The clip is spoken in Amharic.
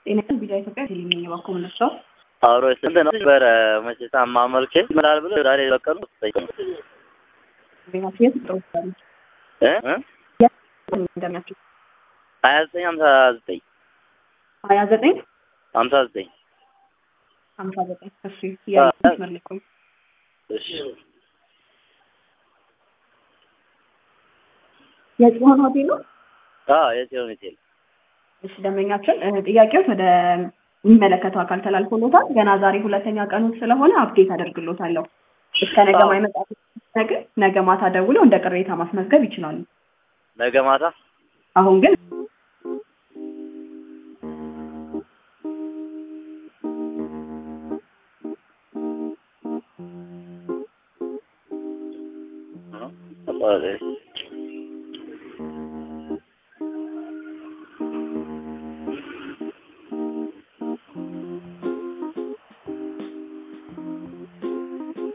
ጤና ቢዳ ኢትዮጵያ ቴሌቪዥን የባኮ ምነቸው አብሮ ስንት ነው ነበረ መቼታ ማመልኬ ምላል ብሎ ዛሬ በቀኑ ቤታቸው የት ጥሩ እንደሚያቸው ሀያ ዘጠኝ ሀምሳ ዘጠኝ ሀያ ዘጠኝ ሀምሳ ዘጠኝ ሀምሳ ዘጠኝ እሺ ያመለኩኝ እሺ የጽሆን ሆቴል ነው አዎ የጽዮን ሆቴል እሺ ደንበኛችን ጥያቄዎች ወደ የሚመለከተው አካል ተላልፎሎታል። ገና ዛሬ ሁለተኛ ቀኑ ስለሆነ አፕዴት አደርግሎታለሁ። እስከ ነገ ማይመጣ ነገር ነገ ማታ ደውለው እንደ ቅሬታ ማስመዝገብ ይችላሉ። ነገ ማታ አሁን ግን አባሪ